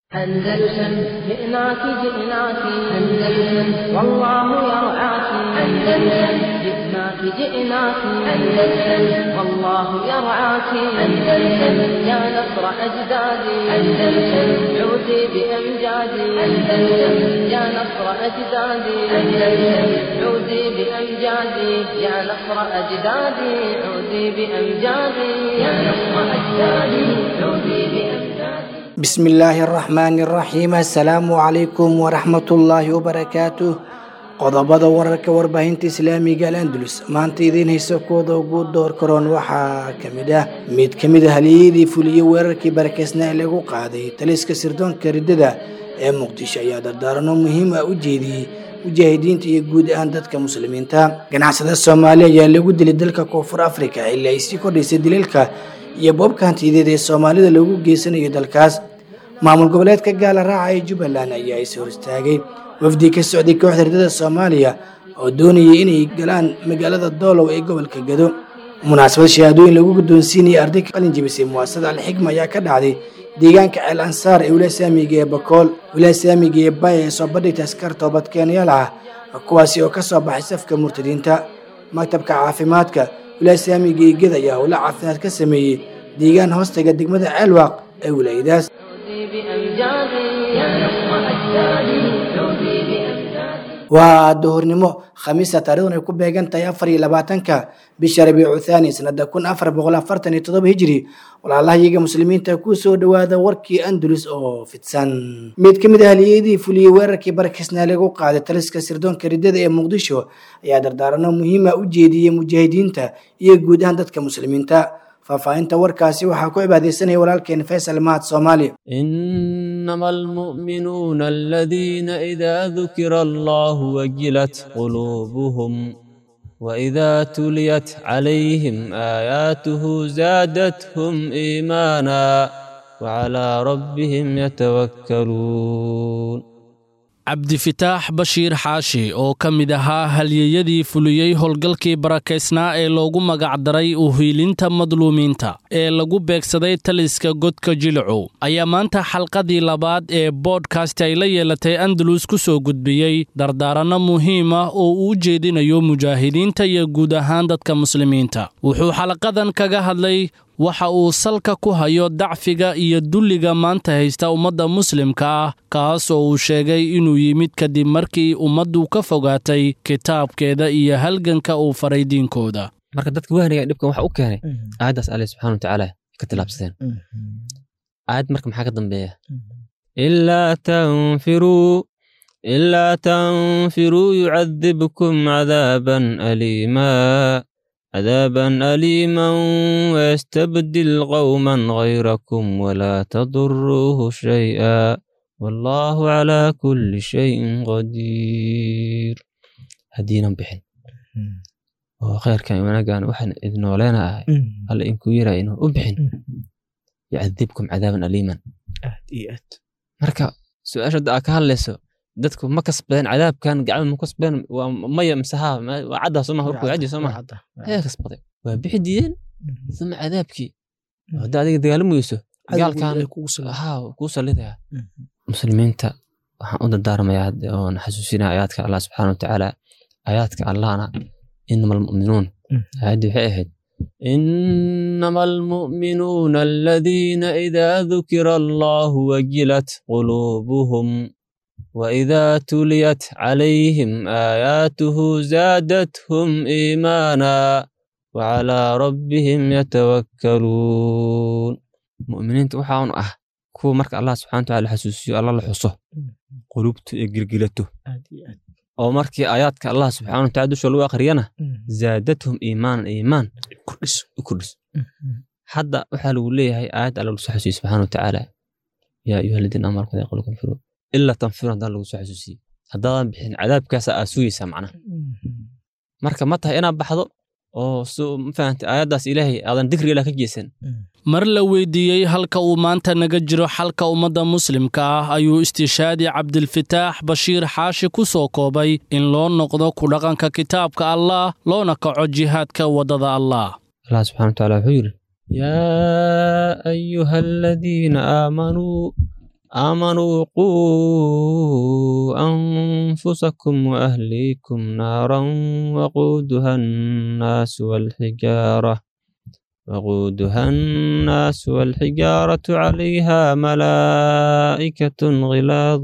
أندلسن جئناك جئناك أندلسن والله يرعاك أندلسن جئناك جئناك أندلسن والله يرعاك أندلسن يا نصر أجدادي أندلسن عودي بأمجادي أندلسن يا نصر أجدادي أندلسن عودي بأمجادي يا نصر أجدادي عودي بأمجادي يا نصر أجدادي عودي بأمجادي bismi illaahi araxmaani araxiim assalaamu calaykum waraxmatullaahi wabarakaatuh qodobada wararka warbaahinta islaamiga al andalus maanta idiin haysa kooda ugu door karoon waxaa ka mid ah mid ka mid a haliyadii fuliyey weerarkii barakeysnaa ee lagu qaaday taliska sirdoonka riddada ee muqdisho ayaa dardaarano muhiim ah u jeediyey mujaahidiinta iyo guud ahaan dadka muslimiinta ganacsada soomaaliya ayaa lagu dilay dalka koonfur afrika ilaa ay sii kordhaysay daliilka iyo boobka hantiyadeed ee soomaalida loogu geysanayo dalkaas maamul goboleedka gaala raaca ee jubbaland ayaa is hor istaagay wafdi ka socday kooxda riddada soomaaliya oo doonayay inay galaan magaalada doolow ee gobolka gado munaasabad shahaadooyin lagu guddoonsiinayay arday ka qalin jebisay muwaasada alxigma ayaa ka dhacday deegaanka ceel ansaar ee wilaaya saamiga ee bakool wilaaya saamiga ee baya ee soo bandhigta askar toobadkeenyaal ah kuwaasi oo ka soo baxay safka murtadiinta maktabka caafimaadka wilaaya saamiga ee ged ayaa howlo caafimaad ka sameeyey deegaan hoostaga degmada ceelwaaq ee wilaayadaas بأمجادي يا نصر أجدادي عودي بأمجادي waa duhurnimo khamiista taarikhdan ay ku beegan tahay afar iyo labaatanka bisha rabiicu thaani sanada kun afar boqol afartan iyo toddoba hijri walaalahayaga muslimiinta ku soo dhowaada warkii andalus oo fidsan mid ka mid ah haliyadii fuliyey weerarkii barakisnaa lagu qaaday taliska sirdoonka riddada ee muqdisho ayaa dardaarano muhiima u jeediyey mujaahidiinta iyo guud ahaan dadka muslimiinta faahfaahinta warkaasi waxaa ku cibaadeysanaya walaalkeen faysal mahad soomaali إنما المؤمنون الذين إذا ذكر الله وجلت قلوبهم وإذا تليت عليهم آياته زادتهم إيمانا وعلى ربهم يتوكلون cabdifitaax bashiir xaashi oo ka mid ahaa halyeyadii fuliyey howlgalkii barakaysnaa ee loogu magacdaray uhiilinta madluumiinta ee lagu beegsaday taliska godka jilicow ayaa maanta xalqadii labaad ee boodkast ay la yeelatay andalus ku soo gudbiyey dardaaranno muhiim ah oo uu jeedinayo mujaahidiinta iyo guud ahaan dadka muslimiinta wuxuu xalaqadan kaga hadlay waxa uu salka ku hayo dacfiga iyo dulliga maanta haysta ummadda muslimka ah kaas oo uu sheegay inuu yimid kadib markii ummaddu ka fogaatay kitaabkeeda iyo halganka uu faray diinkooda marka dadka wahniga dhibkan waxa u keenay aayaddaas alle subxana watacaala ka tilaabsadeen aayad marka maxaa ka dambeeya ilaa tanfiruu ilaa tanfiruu yucadibkum cadaaban aliimaa عذابا أليما ويستبدل قوما غيركم ولا تضروه شيئا والله على كل شيء قدير هدينا بحن وخير كان ونقان وحن إذن ولينا هل إنكو يرى إنه أبحن يعذبكم عذابا أليما مركا سؤال شد أكهل لسو dadku ma kasbadeen cadaabkan gacmo ma kasbadeen waa maya miseha waa caddaa soo maha warku caji soo maha ayaa kasbaday waa bixi diideen uma cadaabkii hadda adiga dagaalamayso gaalkan ha kuu sallidaya muslimiinta waxaan u dardaarmayaa oon xasuusinaya aayaadka allah subxaana watacaala aayaadka allahna inama almu'minuun aayaddii waxay ahayd إنما المؤمنون الذين إذا ذكر الله وجلت قلوبهم وإذا تليت عليهم آياته زادتهم إيمانا وعلى ربهم يتوكلون مؤمنين وحاون أه كو مرك الله سبحانه وتعالى حسوسيو الله لحصه قلوبته إقرقلته أو مركي آياتك الله سبحانه وتعالى شو لو أخرينا زادتهم إيمانا إيمان كرس كرس حتى وحلو ليه هاي آيات الله سبحانه وتعالى يا أيها الذين آمنوا كذا يقولكم فروا ilaa tanfiru haddaan lagu soo xasuusiye haddaadan bixin cadaabkaasa aa sugaysaa macnaha marka ma tahay inaad baxdo oo mafahantay aayaddaas ilaahay aadan dikriga ilah ka jeesan mar la weydiiyey halka uu maanta naga jiro xalka ummadda muslimka ah ayuu istishaadi cabdilfitaax bashiir xaashi ku soo koobay in loo noqdo ku dhaqanka kitaabka allaah loona kaco jihaadka waddada allaah allah subxana wataala wuxuu yidhi yaa ayuha aladiina aamanuu آمنوا قوا أنفسكم وأهليكم نارا وقودها الناس والحجارة وقودها الناس والحجارة عليها ملائكة غلاظ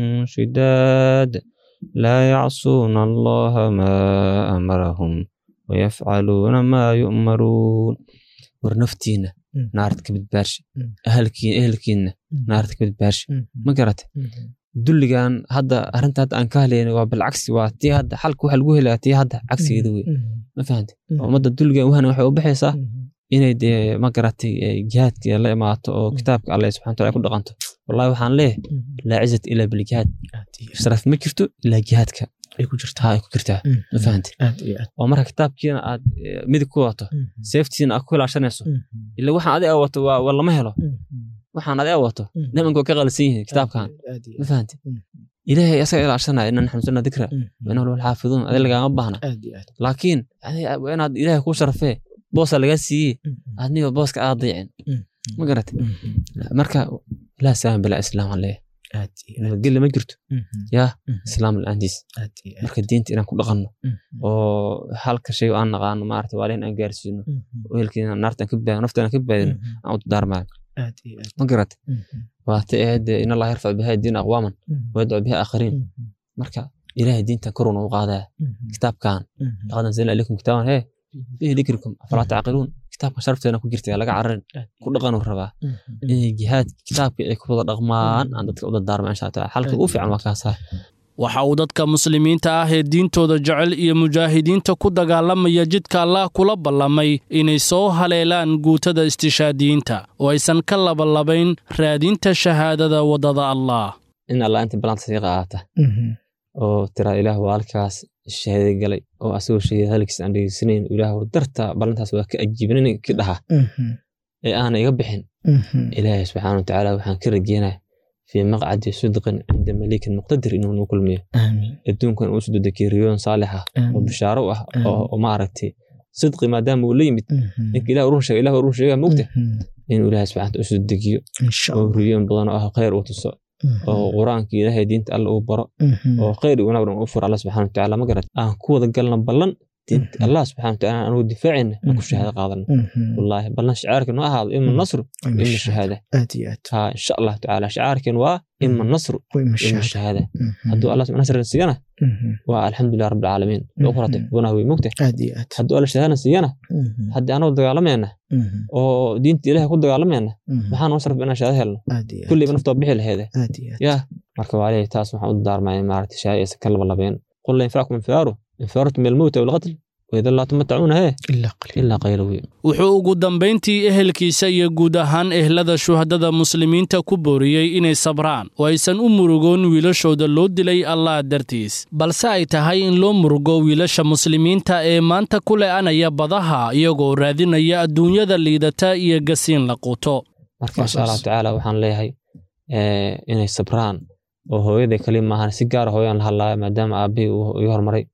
شداد لا يعصون الله ما أمرهم ويفعلون ما يؤمرون ورنفتينا مم. نارت كبد بارش مم. أهلكي أهلكينا نارت كبد بارش ما قرأت dulligan hadda arrinta hadda aan ka hadlayna waa bilcagsi waa tii hadda xalka waxa lagu helaa tii hadda cagsigeeda wey ma fahante ummadda dulligan wahana waxay u baxaysaa inay dee ma garatay eh, jihaadka la imaato oo kitaabka alle subxana wataala ku dhaqanto wallahi waxaan leeyahay laa cizat ilaa biljihaad sharaf ma jirto ilaa jihaadka ay ku jirtaa taa ay ku jirtaa ma fahante aad iyo aad oo marka kitaabkiina aad eh, midig ku wato seeftiina aad ku ilaashanayso ila waxaan adiga wato waa waa lama helo waxaan adiga wato nimanka waa ka qalsan yihiin kitaabkan aad iyo ma fahante ilaahay asaga ilaashanaya inaan xamsana dikra وإنه له الحافظون هذا اللي قام بهنا aad iyo aad لكن يعني وأنا إلهي كو شرفه بوس اللي سي أدني بوس كا ضيعن ما قرأت مركا لا سلام بلا إسلام عليه aad iyo قل ما جرت يا aad إسلام الأنديس aad iyo aad مركا دينت إنا كل غنو oo halka shay aan naqaano maarata waa in aan gaarsiino weelkiina naartan ka baadin naftaan ka baadin aan u daarmaan aad iyo aad ma garat waa ta ahayd in allah yarfac biha diin aqwaaman ويدعو بها آخرين marka ilaahay diintan koruna u qaadaya kitaabkan laqad anzalna ilaykum kitaaban hee fiihi dikrikum afalaa tacqiluun kitaabka sharafteena ku jirta laga cararin ku dhaqanuu rabaa inay jihaad kitaabka ay ku wada dhaqmaan aan dadka u dardaarma insha allah taala xalka ugu fiican waa kaasaa waxa uu dadka muslimiinta ah ee diintooda jecel iyo mujaahidiinta ku dagaalamaya jidka allah kula ballamay inay soo haleelaan guutada istishaadiyiinta oo aysan ka labalabayn raadinta shahaadada waddada allah in allah inta balanta sii qaata oo tiraa ilaah waa halkaas shahaday galay oo asagoo shahiday halkiis aan dhegeysanayn ilaah darta ballantaas waa ka ajiibin ki dhaha ee aana iga bixin ilaahay subxaana watacaala waxaan ka rajeynaya fii maqcadi sidqin cinda malikin muqtadir inuu nuu kulmiyo amiin adduunkan uu soo dekeeriyoon saalix ah oo bishaaro u ah oo oo maaragtay sidqi maadaama uu la yimid ninka ilaah run sheega ilaah run sheega mogta inuu ilaahay subxaana watacaala u soo degiyo insha oo allah riyoon badan oo ah khayr uu tuso oo qur-aanka ilaahay diinta alla uu baro oo khayr iyo wanaag dhan u furo alla subxaana watacaala ma garat aan ku wada galna ballan diinta allah subxaana watacaala anugu difaacayna aan ku shahaado qaadana wallaahi ballan shicaarka noo ahaado ima nasru ima shahaada aad iyo aad ها ان شاء الله تعالى شعاركن waa ima النصر way ima mashaahid الشهاده haduu allah subxana nasrna siiyana waa alxamdulilah rabbi alcaalamiin u qorate wana way mogta aad iyo aad hadduu alla shahaadana siiyana haddii anoo dagaalamayna oo diinta ilahay ku dagaalamayna maxaa noo sharaf inaan shahaado helno aad iyo aad kulliba naftoo bixi laheede aad iyo aad yaa marka waa leeyahay taas waxaan u daarmaya maaragtay shahaada aysan ka labalabeen qul la yanfacakum infaaru infaartum min almowti aw alqatl waida laa tumatacuuna hee ilaa qaliil ilaa qayla wey wuxuu ugu dambayntii ehelkiisa iyo guud ahaan ehlada shuhadada muslimiinta ku booriyey inay sabraan oo aysan u murugoon wiilashooda loo dilay allah dartiis balse ay tahay in loo murugo wiilasha muslimiinta ee maanta ku le'anaya badaha iyagoo raadinaya adduunyada liidata iyo gasiin la quuto marka Waa insha allahu saas. tacaala waxaan leeyahay eh, inay sabraan oo hooyaday kali maahan si gaara hooyaan la hadlaya maadaama aabihii uu iga hormaray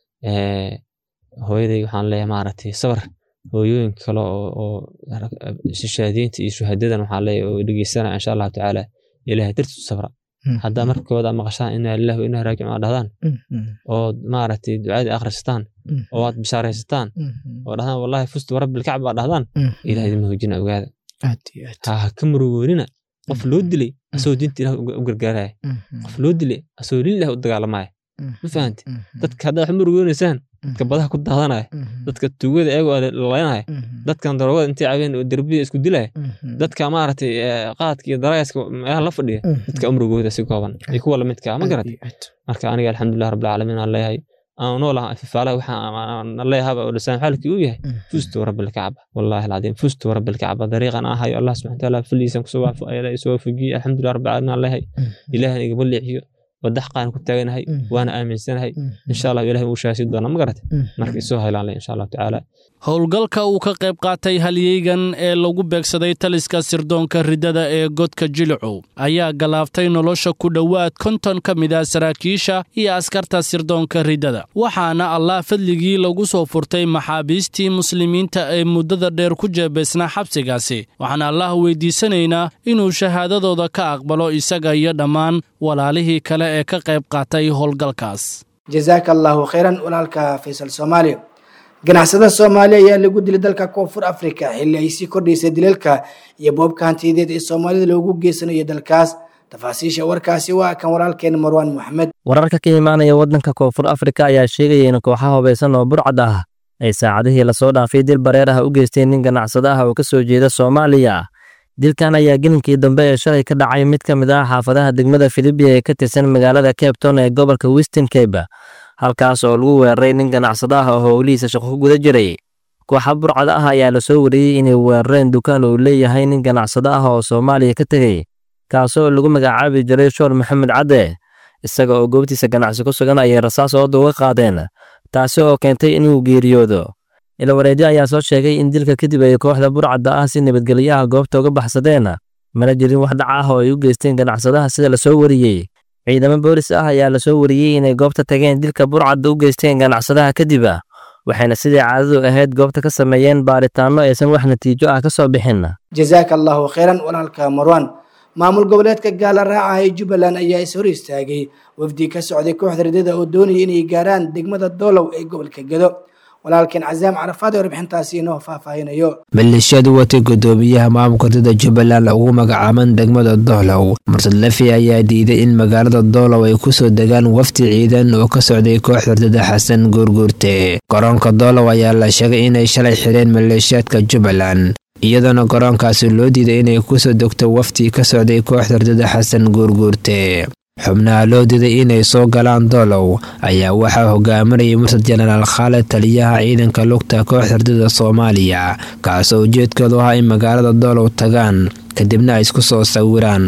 Eh, hooyaday waxaan leeyahay maaragtay sabar hooyooyinka kale oo oo shishaadiinta iyo shuhadadan waxaan leeyahay oo dhegeysanaya insha allahu tacaala ilaahay dartiisu sabra haddaa markooda maqashaan inaa lillahi wa inaa raajicuun aad dhahdaan oo maaragtay ducadii akhrisataan oo aad bishaaraysataan oo dhahdaan wallahi fustu warabbi lkacba aad dhahdaan ilahay idin hoojina ogaada aad iyo aad ha ha ka murugoonina qof loo dilay asagoo diinta ilaah u gargaaraya qof loo dilay asagoo lillahi u dagaalamaya ma fahanti dadka haddaa wax murugoonaysaan dadka badaha ku daadanaya dadka tugada eegoo lalaynaya dadkan daroogada intay cabeen oo derbiyada isku dilaya dadka maaragtay eh, qaadka iyo daraayaska meelaha la fadhiya dadka umrugooda si kooban iyo kuwa lamidka ma garat marka aniga alxamdulilah rabbilcaalamiin aan leeyahay aan noolaha fifaalaha waxaan leeyahaba oo lisaan xaalkii uu yahay fustu rabbi lkacba wallahi alcadiim fustu rabbi lkacba dariiqan aan hayo allah subxana wataala faliisan kusoo waafajiye alxamdulilah rabbilcaalamiin aan leeyahay ilaahan igama leexiyo wadda xaqaan ku taaganahay waana aaminsanahay insha allah ilahay uu shaasi doona ma garate marka isoo helaan insha allahu tacaala howlgalka uu ka qayb qaatay halyeygan ee lagu beegsaday taliska sirdoonka riddada ee godka jilicow ayaa galaaftay nolosha ku dhowaad konton ka mid ah saraakiisha iyo askarta sirdoonka riddada waxaana allah fadligii lagu soo furtay maxaabiistii muslimiinta ee muddada dheer ku jeebaysnaa xabsigaasi waxaana allah weydiisanaynaa inuu shahaadadooda ka aqbalo isaga iyo dhammaan walaalihii kale ee ka qayb qaatay howlgalkaas jazaaka allahu khayran walaalka faysal soomaaliya ganacsada soomaaliya ayaa lagu dilay dalka koonfur africa xilli ay sii kordhaysay dilalka iyo boobka hantiyadeed ee soomaalida loogu geysanayo dalkaas tafaasiisha warkaasi waa kan walaalkeen marwaan moxamed wararka ka imaanaya waddanka koonfur afrika ayaa sheegaya in kooxaha hubaysan oo burcad ah ay saacadihii lasoo dhaafay dil bareer ah u geysteen nin ganacsada ah oo ka soo jeeda soomaaliya dilkan ayaa gelinkii dambe ee shalay ka dhacay mid ka mid ah xaafadaha degmada filibiya ee ka tirsan magaalada cabton ee gobolka western cabe halkaas oo lagu weeraray nin ganacsado ah oo howlihiisa shaqo ku guda jiray kooxa burcada ah ayaa lasoo wariyey inay weerareen dukaan uu leeyahay nin ganacsado ah oo soomaaliya ka tegey kaasoo lagu magacaabi jiray shoor maxamed cadde isaga oo goobtiisa ganacsi ku sugan ayay rasaas ooda uga qaadeen taasi oo keentay inuu geeriyoodo ilawareedyo ayaa soo sheegay in dilka kadib ay kooxda burcadda ah si nabadgelyaha goobta uga baxsadeen mana jirin wax dhac ah oo ay u geysteen ganacsadaha sida lasoo wariyey ciidamo boolis ah ayaa lasoo wariyey inay goobta tageen dilka burcadda u geysteen ganacsadaha kadib waxayna sidii caadadu ahayd goobta ka sameeyeen baaritaanno aysan wax natiijo ah ka soo bixin jazaaka allahu khayran walaalka marwan maamul goboleedka gaala raaca ee jubbaland ayaa is hor istaagay wafdi ka socday kooxda ridada oo doonaya inay gaaraan degmada doolow ee gobolka gedo walaalkeen casaam carafaad ee warbixintaasi inoo faahfaahinayo maleeshiyadu watay guddoomiyaha maamulka ridada jubbaland ugu magacaaban degmada doolow mursad lafi ayaa diiday in magaalada doolow ay kusoo degaan wafdi ciidan oo ka socday kooxda ridada xasan guurguurte garoonka doolow ayaa la sheegay inay shalay xireen maleeshiyaadka jubbaland iyadoona garoonkaasi loo diiday inay kusoo degto wafdi ka socday kooxda ridada xasan guurguurte xubnaha loo diiday inay soo galaan doolow ayaa waxaa hogaaminayay mursad jenaraal khaalid taliyaha ciidanka lugta kooxda ridada soomaaliya kaasoo ujeedkoodu ahaa in magaalada doolow tagaan kadibna ay isku soo sawiraan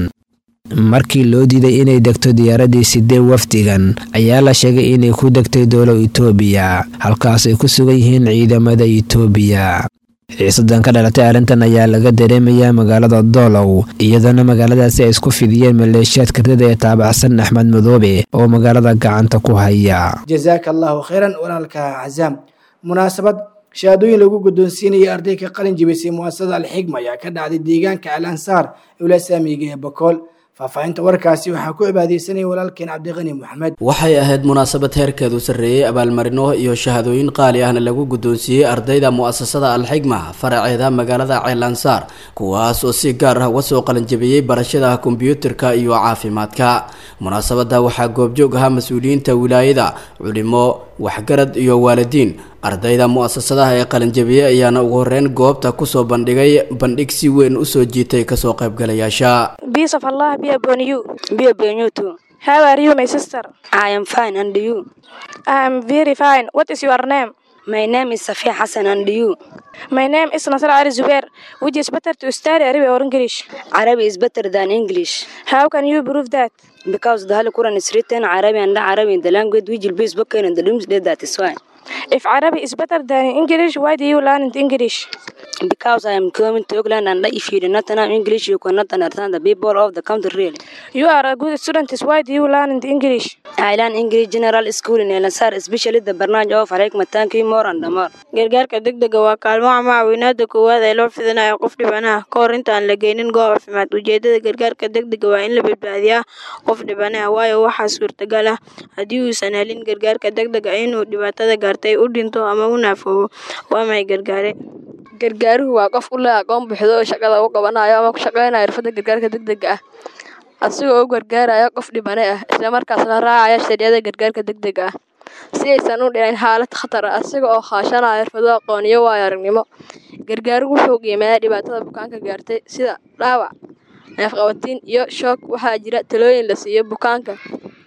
markii loo diiday inay degto diyaaradii sidee wafdigan ayaa la sheegay inay ku degtay doolow itoobiya halkaas ay ku sugan yihiin ciidamada itoobiya xiisadan ka dhalatay arrintan ayaa laga dareemayaa magaalada doolow iyadoona magaaladaasi ay isku fidiyeen maleeshiyaadka ridada ee taabacsan axmed madoobe oo magaalada gacanta ku haya jazaaka allahu khayran walaalka casaam munaasabad shahaadooyin lagu guddoonsiinaya arday ka qalin jibisay mu'asasada alxigma ayaa ka dhacday deegaanka al ansaar ewla saamiga ee bokool faahfaahinta warkaasi waxaa ku cibaadeysanaya walaalkeen cabdiqani moxamed waxay ahayd munaasabad heerkeedu sarreeyey abaalmarino iyo shahadooyin qaali ahna lagu guddoonsiiyey ardayda mu'asasada alxigma faraceeda magaalada ceelansaar kuwaas oo si gaar ah uga soo qalinjabiyey barashada kombiyuutarka iyo caafimaadka munaasabadda waxaa goobjoog ahaa mas-uuliyiinta wilaayada culimo waxgarad iyo waalidiin ardayda mu'asasadaha ee qalinjabiyey ayaana ugu horeyn goobta kusoo bandhigay bandhig si weyn usoo jiitay kasoo qaybgalayaasha Peace of Allah be upon you. Be upon you too. How are you, my sister? I am fine, and you? I am very fine. What is your name? My name is Safia Hassan, and you? My name is Nasr Ali Zubair. Which is better to study Arabic or English? Arabic is better than English How can you prove that? because the Holy Quran is written Arabic and Arabic in the language which will be spoken in the doomsday. That is why. If Arabic is better than English, why do you learn it English? Because I am coming to England, and if you do not know English, you cannot understand the people of the country really. You are a good student. Why do you learn it English? I learn English General School in El Ansar, especially the barnaamij of Alaikum Thank you more and more. gargaarka degdega waa kaalmo ama caawinaada koowaad ee loo fidinayo qof dhibanaha ka hor intaan la geynin goob caafimaad ujeedada gargaarka degdega waa in la badbaadiyaa qof dhibanaha waayo waxaa suurtagal ah haddii uusan helin gargaarka degdega inuu dhibaatada gaartay u dhinto ama u naafoobo waa may gargaare gargaaruhu waa qof u leh aqoon buuxda oo shaqada u qabanayo ama ku shaqeynaya xirfadda gargaarka degdega ah asigoo u gargaaraya qof dhibane ah islamarkaasna raacaya sharciyada gargaarka degdega ah si aysan u dhicin xaalad khatar ah asiga oo kaashanaya xirfado aqoon iyo waayo aragnimo gargaaruhu wuxuu qiimeeyaa dhibaatada bukaanka gaartay sida dhaawac neefqabatiin iyo shoog waxaa jira talooyin la siiyo bukaanka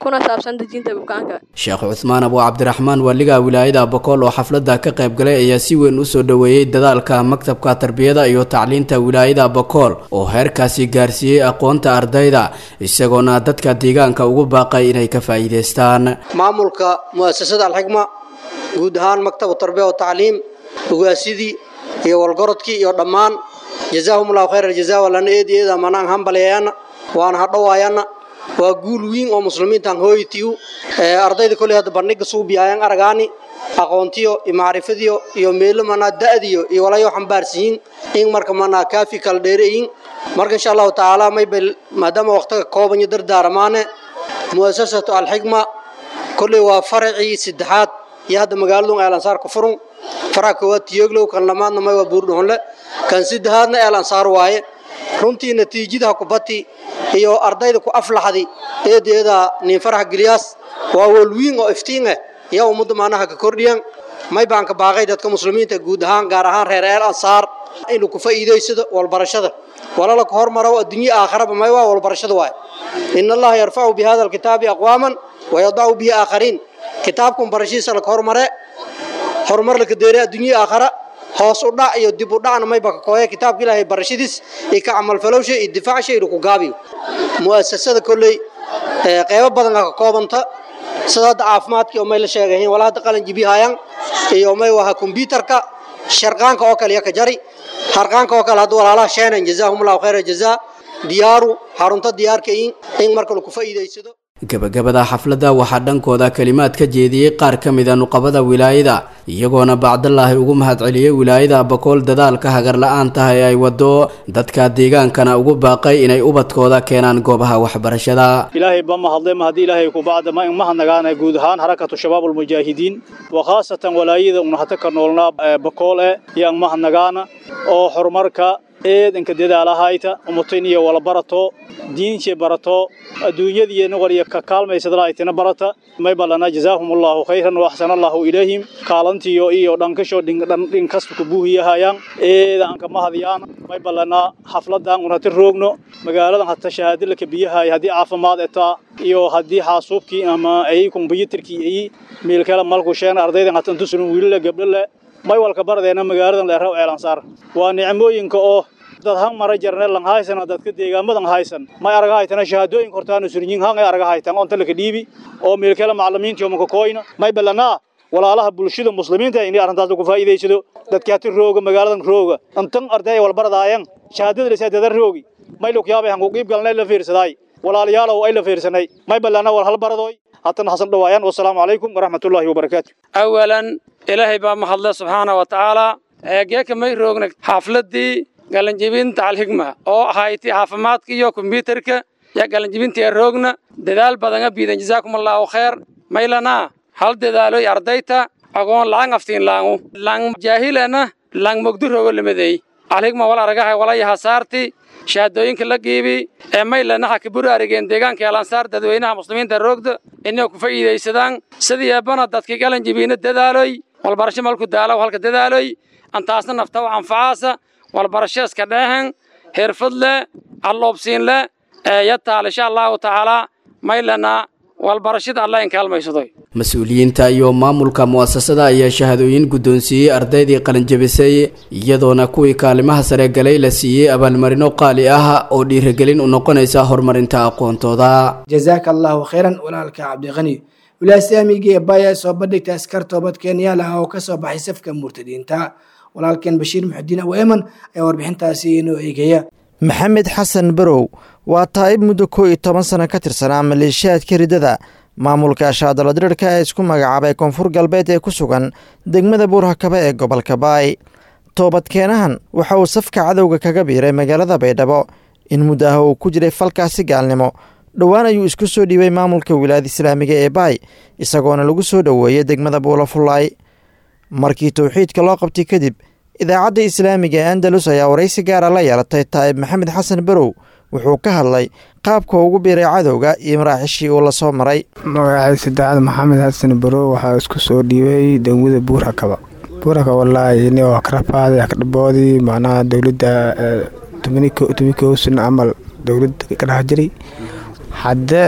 kuna saabsan dejinta bukaanka sheekh cuthmaan abu cabdiraxmaan waaliga wilaayada bokool oo xafladda ka qayb galay ayaa si weyn u soo dhoweeyey dadaalka maktabka tarbiyada iyo tacliinta wilaayada bokool oo heerkaasi gaarsiiyey aqoonta ardayda isagoona dadka deegaanka ugu baaqay inay ka faa'iidaystaan maamulka mu'asasada alxikma guud ahaan maktabu tarbiya wa tacliim ogaasidii iyo walgorodkii iyo dhammaan jazaahum allahu khayr aljazaa walana eedi eeda manaan hambaleeyana waana hadhowaayana waa guul wiin oo muslimiintan hooyitiyu ardayda koley hadda bandhiga suubiyaayaan aragaani aqoontiyo iyo macrifadiyo iyo meelo manaa da'diyo iyo walayo xambaarsiyin in marka manaa kaafi kala dheereyin marka insha allahu tacaala maybel maadaama waqtiga kooban iyo dardaaramaane mu'asasatu alxikma koley waa faracii saddexaad iyo hadda magaaladun eelansaar ku furun faraca koowaad tiyoglow kan lamaadna may waa buurdhuxunle kan saddexaadna eelansaar waaye runtii natiijada kubati iyo ardayda ku aflaxdi eedeeda nin farax giliyaas waa walwiin oo iftiin ah yaa ummadda maanaha ka kordhiyan may baan ka baaqay dadka muslimiinta guud ahaan gaar ahaan reer eel ansaar inuu ku faa'iidaysado walbarashada walala ka hormaro adduunye aakharaba may waa walbarashada waay in allaha yarfacu bi hada alkitaabi aqwaaman wayadacu bihi aakhariin kitaabkan barashiisa laka hormare horumar laka deere adduunye aakhara hoos u dhac iyo dib u dhacna mayba ka kooya kitaabka ilaahay barashadiis iyo ka camalfalowsha iyo difaacsha iyo ku gaabiyo mu'asasada kolley qeybo badan ka koobanta sida hadda caafimaadkii oo may la sheegayiin walaa hadda qalin jibihayaan iyo may waha kombyuutarka sharqaanka oo kale iyo ka jari harqaanka oo kale hadda walaalaha sheenan jazaahumullahu khayra jazaa diyaaru xarunta diyaarka in marka lagu faa'iidaysado gabagabada xafladda waxaa dhankooda kalimaad ka jeediyey qaar ka mida nuqabada wilaayada iyagoona bacdalaahi ugu mahadceliyey wilaayada bakool dadaalka hagar la-aantaha ee ay wado dadka deegaankana ugu baaqay inay ubadkooda keenaan goobaha waxbarashada ilaahay ba mahadle mahadi ilaahay ku bacda ma in mahadnagaana guud ahaan harakatu shabaab ulmujaahidiin wa khaasatan walaayada una hata ka noolnaa bakool e iyo an mahadnagaana oo horumarka eedanka dadaalahayta umutayniya wala barato diince barato adduunyadiina waliya ka kaalmaysadalaaytina barata may balana jazaahum allahu khayran wa axsana allahu ilayhim kaalantiyo iyo dhankasho dhinkasta ku buuhiyahayaan eeda anka mahadiyaan may balana xafladan un hata roogno magaaladan hata shahaadalaka biyahay haddii caafimaad etaa iyo haddii xaasuubkii ama ay kombyuutarkii ay meelkala malku sheegna ardaydan hata intusunan wiilala gabdhole may walka baradeena magaaladan leeraw ceelansaar waa nicmooyinka oo dad han mara jarne lang haysan dadka deegaamadan haysan may araga haytana shahaadooyinka hortaana surinyin han ay araga haytan onta laka dhiibi oo meelkala macallimiinta oo maka kooyna may balanaa walaalaha bulshada muslimiinta inay arrintaas ku faa'iidaysado dadka hati rooga magaaladan rooga intan arday wal baradaayan shahaadada la saadada roogi may loo yaabay han ku qiib galnay la fiirsaday walaalayaal ay la fiirsanay may balanaa wal hal baradooy hatan hasan dhawaayaan wassalaamu calaykum waraxmatullaahi wabarakaatu awalan ilaahay baa mahadle subxaana wa tacaala geeka may roogna xaafladdii galanjibinta alxigma oo ahayti caafimaadka iyo kombyuutarka yaa galanjibintii roogna dadaal badanga biidan jazaakum allaahu khayr maylanaa hal dadaaloy ardayta agoon laang aftiin laangu lang jaahilana lang mogdu roogo lamadeey alxigma wal aragahay walayaha saarti shahaadooyinka la giibi ee maylana ha kaburu arigeen deegaanka elansaar dadweynaha muslimiinta roogda inay ku faa'iidaysadaan sidii eebbana dadkii galanjibiina dadaaloy walbarasho malku daalaw halka dadaaloy antaasna nafta u anfacaasa walbarasho iska dheehan xirfad leh alloobsiin leh ee yataal insha allahu tacaalaa maylana walbarashada allah in kaalmaysadoy mas-uuliyiinta iyo maamulka mu'asasada ayaa shahaadooyin guddoonsiiyey ardaydii qalinjabisay iyadoona kuwii kaalimaha sare galay la siiyey abaalmarino qaali ah oo dhiirigelin u noqonaysa horumarinta aqoontooda jazaaka allahu khayran walaalka cabdiqani wilaasyaamigii ee baya soo bandhigta askar toobad kenyaal ah oo kasoo baxay safka murtadiinta walaalkeen bashiir muxudiin aweeman ayaa warbixintaasi inoo eegaya maxamed xasan barow waa taa'ib muddo koo iyo toban sano ka tirsanaa maleeshiyaadka ridada maamulka shaadaladirirka ee isku magacaabay koonfur galbeed ee ku sugan degmada buurhakaba ee gobolka baay toobadkeenahan waxa uu safka cadowga kaga biiray magaalada baydhabo in muddo ah uu ku jiray falkaasi gaalnimo dhowaan ayuu isku soo dhiibay maamulka wilaayada islaamiga ee baay isagoona lagu soo dhoweeyey degmada buulafullaay markii towxiidka loo qabtay kadib idaacadda islaamiga ee andalus ayaa waraysi gaara la yeelatay taa'ib maxamed xasan barow wuxuu ka hadlay qaabka ugu biiray cadowga iyo maraaxishii uu la soo maray magacay saddexaad maxamed xasan barow waxaa isku soo dhiibay degmada buurhakaba buurhakaba wallaahi ni waa karafaaday akdhaboodii macnaha dowladda tobankii camal dowladda ka dhex jiray hadde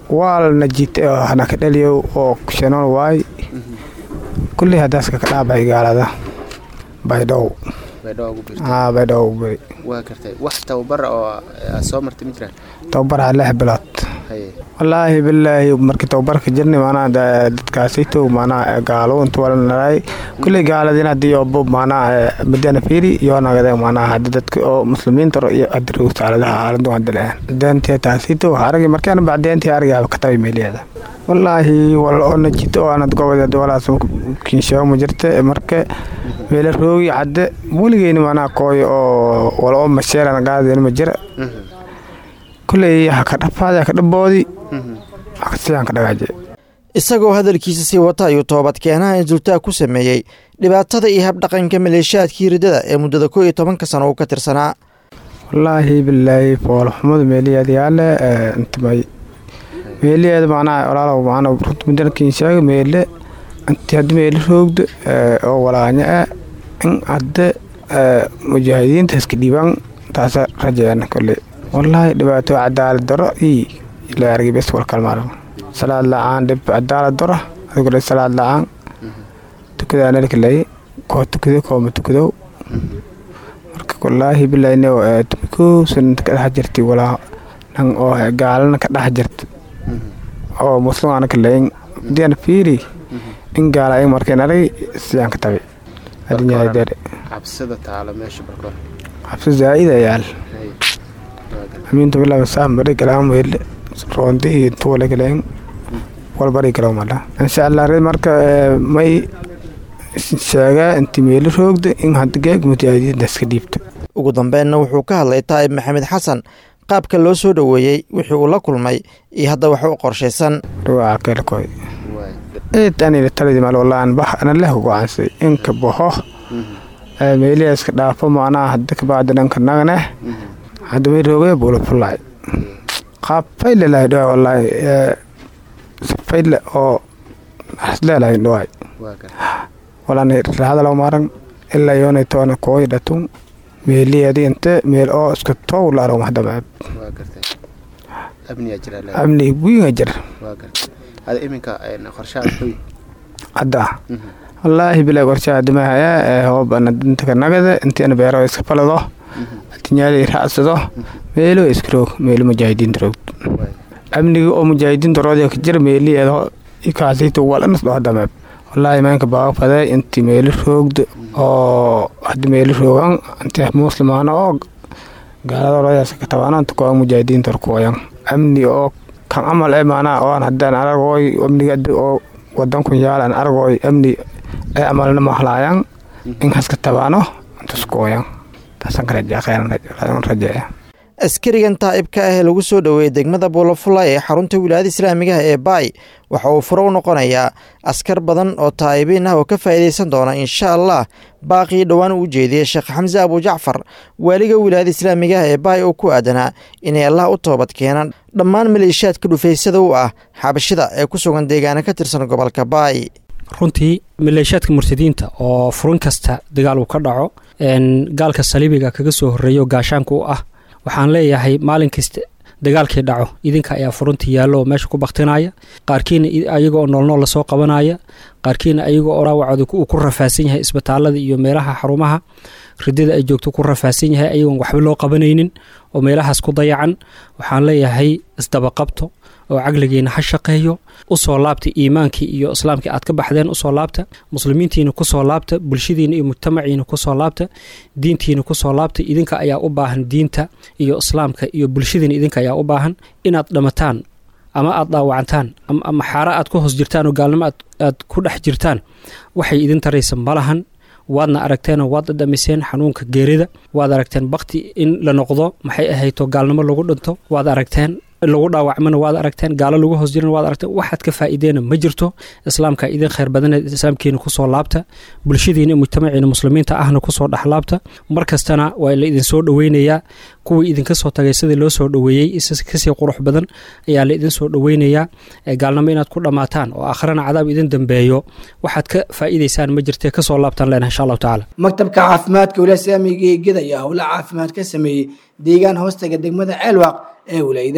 waalna jite oo hana ka dhaliyo oo shanool waay kulley hadaaska ka dhaabay gaalada baydhow aa baydhow ugu beri waa gartay wax tababara oo aad soo martay ma jiraan tababaraa lix bilood haye wallaahi bilaahi markii tababarka jirnay maanaa dadkaasayto maanaa gaalo inta wala naray kulley gaaladin haddii obo maanaa madana fiiri iyo nagade maanaa haddi dadka oo muslimiinta iyo adirow saaladaha aaladu hadda leeyan deentee taasayto aragi markaan bacdeentii arigaaba katabay meeliyeeda wallaahi wal oo najito oo aanad gobodeed walaas kinshago ma jirta marka meela roogi cadde weligeyni maanaa kooyo oo wal oo masheeran gaadeen ma jira kulley haka dhafaadi haka dhaboodi hakasiyan ka dhagaaje isagoo hadalkiisa sii wata ayuu toobad keenaha insultaag ku sameeyey dhibaatada iyo habdhaqanka maleeshiyaadkii riddada ee muddada koo iyo tobanka sano uu ka tirsanaa wallaahi bilaahi foolxumada meeliyeed yaale intimay meeliyeed macnaha walaalow macna runta mudankiin sheega meele inti haddi meele roogda oo walaanya ah in hadde mujaahidiinta iska dhiibaan taasa rajeena kolley wallaahi dhibaato cadaalad daro ii la argay bes walkalmaaran salaad la-aan dhib cadaalad daro adigoo salaad la-aan tukadaa nalkalay koo tukado kooma tukadow marka wallaahi bilaayne tumikoosan ka dhex jirtay walaa nan oo gaalana ka dhex jirta oo muslim aana kalayn diana fiiri in gaala ay markeen arag siyaan ka tabi adinyaadere cabsida taalo meesha barkoor cabsi zaa'id ayaal amiinta bilaa saam bari galaan weyle roonti iyo tuule galeen wal bari galaw mala insha allah red marka may sheegaa inti meelo roogda in hadda geeg mujaahidiinta iska dhiibta ugu dambeynna wuxuu ka hadlay taa'ib maxamed xasan qaabka loo soo dhoweeyey wixii uu la kulmay iyo hadda wax u qorshaysan dhawaaca keelkoy eed anina taladi mal wallaan bax ana leh go'aansay inka baxo meeliya iska dhaafo macnaha hadda kabacdi dhanka naganeh hadda way roogay buula fullaay qaab fayle lahay dhawaay wallaahi fayle oo hasleelahay dhawaay walaan raadalaw maran ilaa yoonay toona kooy dhatun meeliyadi inte meel oo iska tow laaro mahdamaab amni wiinga jir hadda wallaahi bilaa qorshaha dimahaya hoobana dintaka nagada intiina beero iska falado adinyaali raacsado meelo iska roog meelo mujaahidiinta roog amniga oo mujaahidiinta roodya ka jir meeliyeedo ikaasayto walanas dho hadamaab wallaahi maanka baaga faday inti meelo roogda oo hadda meelo roogan inti muslimaana oo gaalada roodyaas ka tabaana inta kooga mujaahidiinta horkooyan amni oo kan camal ee maanaa oo aan haddaan aragooy amniga oo wadankun yaalan aragooy amni ee camalna mahlaayan in haska tabaano intaskooyan taasaan ka rajaa kheyran rajeeya askarigan taa'ibka ah ee lagu soo dhoweeyey degmada buulafulay ee xarunta wilaayada islaamigaha ee baay waxa uu furo u noqonayaa askar badan oo taa'ibiin ah oo ka faa'iidaysan doona insha allah baaqii dhowaan uu jeediyey sheekh xamse abujacfar waaliga wilaayada islaamigaha ee baay oo ku aadanaa inay allah u toobad keenaan dhammaan maleeshiyaadka dhufaysada u ah xabashida ee ku sugan deegaana ka tirsan gobolka baay runtii maleeshiyaadka murtadiinta oo furin kasta dagaal uu ka dhaco gaalka saliibiga kaga soo horreeya oo gaashaanka u ah waxaan leeyahay maalin kasta dagaalkii dhaco idinka ayaa furunta yaallo oo meesha ku baktinaya qaarkiina ayaga oo noolnool lasoo qabanaya qaarkiina ayaga oo dhaawacooda uu ku rafaasan yahay isbitaalada iyo meelaha xarumaha ridada ay joogto ku rafaasan yahay ayagoon waxba loo qabanaynin oo meelahaas ku dayacan waxaan leeyahay isdabaqabto oo caqligiina ha shaqeeyo usoo laabta iimaankii iyo islaamkii aad ka baxdeen usoo laabta muslimiintiina kusoo laabta bulshadiina iyo mujtamaciina kusoo laabta diintiina kusoo laabta idinka ayaa u baahan diinta iyo islaamka iyo bulshadiina idinka ayaa u baahan inaad dhamataan ama aad dhaawacantaan ama xaara aad ku hoos jirtaan oo gaalnimo aad ku dhex jirtaan waxay idin taraysa malahan waadna aragteenoo waad dhadhamiseen xanuunka geerida waad aragteen bakti in la noqdo maxay ahayto gaalnimo lagu dhinto waad aragteen lagu dhaawacmana waad aragteen gaalo lagu hoos jiran waad aragteen waxaad ka faa'iideena ma jirto islaamka idin khayr badaneed islaamkiina kusoo laabta bulshadiina iyo mujtamaciina muslimiinta ahna kusoo dhexlaabta mar kastana waa la idinsoo dhoweynayaa kuwii idinka soo tagay sidii loo soo dhoweeyey kasii qurux badan ayaa la idin soo dhoweynayaa gaalnimo inaad ku dhammaataan oo akhrana cadaab idin dambeeyo waxaad ka faa'iidaysaan ma jirtee kasoo laabtaan leenahay insha allahu tacaala maktabka caafimaadka wilaaya islaamiga ee ged ayaa howla caafimaad ka sameeyey deegaan hoostaga degmada ceelwaaq ee wilaayadaas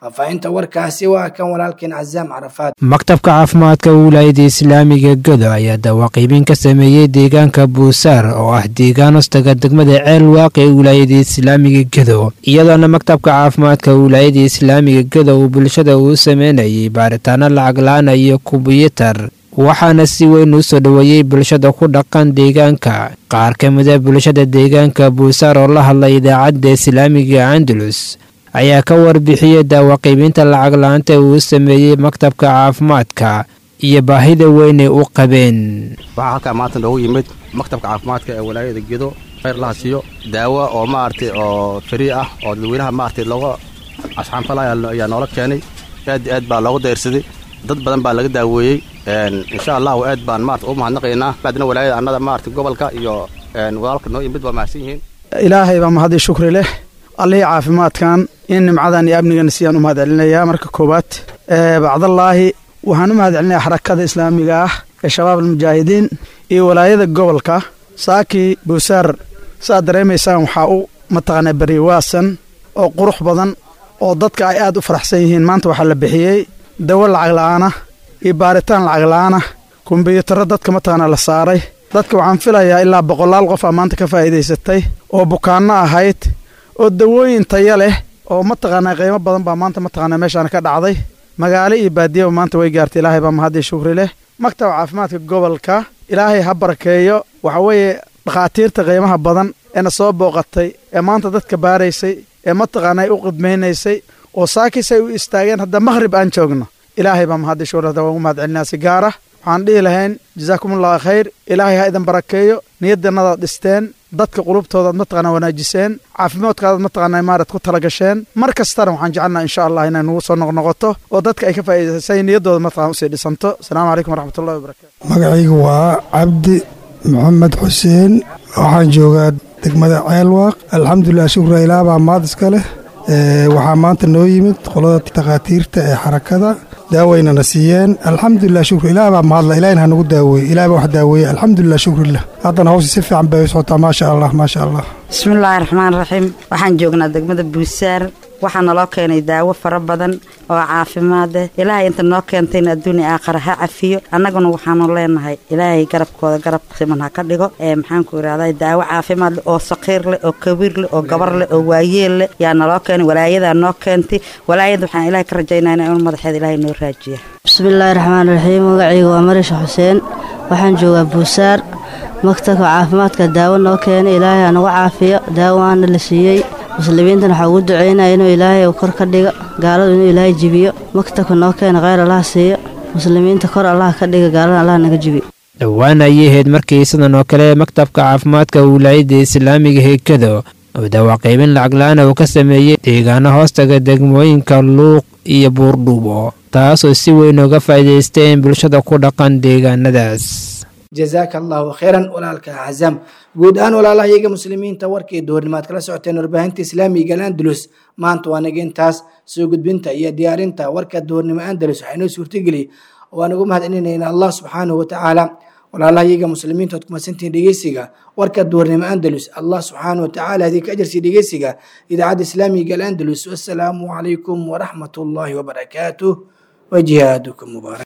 faahfaahinta warkaasi waa kan walaalkeen cazaam carafaad maktabka caafimaadka wilaayada islaamiga godo ayaa dawaaqiibin ka sameeyey deegaanka buusaar oo ah deegaan hostaga degmada ceel waaqi ee wilaayada islaamiga godo iyadoona maktabka caafimaadka wilaayada islaamiga godo uu bulshada uu sameynayay baaritaano lacag la-aan iyo kumbuyuutar waxaana si weyn u soo dhoweeyey bulshada ku dhaqan deegaanka qaar ka mida bulshada deegaanka buusaar oo la hadlay idaacadda islaamiga andalus ayaa ka warbixiyey daawaqiibinta lacag la-aanta uu sameeyey maktabka caafimaadka iyo baahida weynay u qabeen waxaa halkaa maanta noogu yimid maktabka caafimaadka ee walaayada gedo khayr laha siiyo daawo oo maaragtay oo farii ah oo dadweynaha maaragtay looga asxaanfalaya ayaa noola keenay aad aad baa looga dayrsaday dad badan baa laga daaweeyey insha allahu aad baan maarata u mahadnaqaynaa baadna walaayada annada maaragtay gobolka iyo walaalka noo yimid waa mahadsan yihiin ilaahay baa mahadii shukri leh allihii caafimaadkan in nimcadan iyo amnigan siyaan u mahad celinayaa marka koowaad bacdallaahi waxaan u mahad celinayaa xarakada islaamiga ah ee shabaab almujaahidiin iyo walaayada gobolka saakii buusaar saaad dareemaysaan waxaa u mataqaanaa beriwaasan oo qurux badan oo dadka ay aad u faraxsan yihiin maanta waxaa la bixiyey dawo lacag la'aana iyo baaritaan lacag la'aana kumbiyuutarro dadka mataqaanaa la saaray dadka waxaan filayaa ilaa boqolaal qof aa maanta ka faa'iidaysatay oo bukaanno ahayd oo dawooyin taya leh oo mataqaanaa qiimo badan baa maanta mataqaanaa meeshaan ka dhacday magaalo iyo baadiyaba maanta way gaartay ilaahay baa mahaddii shukri leh maktabka caafimaadka gobolka ilaahay ha barakeeyo waxa weeye dhakhaatiirta qiimaha badan eena soo booqatay ee maanta dadka baaraysay ee mataqaanaa u qidmaynaysay oo saakis ay u istaageen hadda makhrib aan joogno ilaahay baa mahaddii shukri hadda waan ugu mahad celinaa si gaara waxaan dhihi lahayn jasaakumullahu khayr ilaahay ha idin barakeeyo niyadanadaad dhisteen dadka qulubtoodaad mataqaanaa wanaajiseen caafimaadkaadaad mataqaanaa maarad ku talagasheen mar kastana waxaan jecelnaa insha allah inay nugu soo noqnoqoto oo dadka ay ka faa'iidaysay niyaddooda mataqana usii dhisanto asalaamu calaykum waraxmatullahi wabarakatu magacaygu waa cabdi maxamed xuseen waxaan joogaa degmada ceelwaaq alxamdulilah shukra ilaah baa maad iska leh waxaa maanta noo yimid qolada takhaatiirta ee xarakada daawaynana siiyeen alxamdulilah shukr ilaah baa mahadla ilahina hanagu daaweeye ilah baa wax daaweeye alxamdulilah shukrilah haddana hawsha si fiican bay u socotaa maasha allah maasha allah bismillaahi raxmaan raxiim waxaan joognaa degmada buusaar waxaa naloo keenay daawo fara badan oo caafimaad eh ilaahay inta noo keentayna adduunia aakhara ha cafiyo annaguna waxaanu leenahay ilaahay garabkooda garab siman ha ka dhigo ee maxaanku irahday daawo caafimaad leh oo saqiir leh oo kabiir leh oo gabar leh oo waayeel leh yaa naloo keenay walaayadaa noo keentay walaayada waxaan ilaahay ka rajaynayna inuu madaxeeda ilaahay noo raajiya bismillaahi raxmaan raxiim magacayga waa marisha xuseen waxaan joogaa buusaar maktabka caafimaadka daawo noo keenay ilaahay ha nagu caafiyo daawaana la siiyey muslimiintan waxaa ugu ducaynaya inuu ilaahay uu kor ka dhigo gaaladu inuu ilaahay jibiyo maktabka noo keena kheyr allaha siiyo muslimiinta kor allaha ka dhiga gaalada allaha naga jibiyo dhowaan ayay ahayd markii sidan oo kale maktabka caafimaadka wilaayadda islaamiga heekado oo dawaaqiibin lacag la-aana uu ka sameeyey deegaano hoostaga degmooyinka luuq iyo buurdhuubo taasoo si weyn uga faa'iidaysteen bulshada ku dhaqan deegaanadaas jazaaka allahu khayran walaalka cazaam guud ahaan walaalahayaga muslimiinta warkii duhurnimaad kala socoteen warbaahinta islaamiga andalus maanta waa naga intaas soo gudbinta iyo diyaarinta warka duhurnimo andalus waxaa inoo suurtageliy waan ugu mahad celinayna allah subxaanahu watacaala walaalahayaga muslimiinta oad kumadsantihiin dhegeysiga warka duhurnimo andalus allah subxaanahu watacaala hadii ka ajarsiiya dhegeysiga idaacadda islaamiga alandalus wassalaamu calaykum waraxmat ullaahi wabarakaatuh wajihaadukum mubaarak